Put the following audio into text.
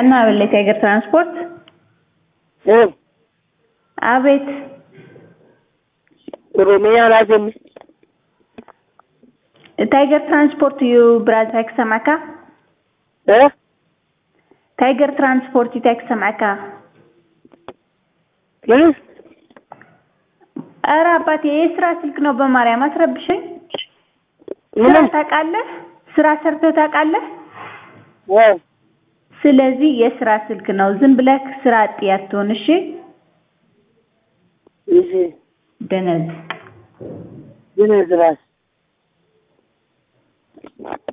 እና በላይ ታይገር ትራንስፖርት እ አቤት ኦሮሚያ ላገኝ ታይገር ትራንስፖርት ዩ ብራዝ አይክሰማካ እ ታይገር ትራንስፖርት ይታክሰማካ ምን ኧረ አባቴ የስራ ስልክ ነው በማርያም አስረብሸኝ ስራ ምንም ታውቃለህ ስራ ሰርተህ ታውቃለህ እ ስለዚህ የስራ ስልክ ነው ዝም ብለህ ስራ አጥ አትሆን እሺ እሺ ደነዝ ግን ዝራስ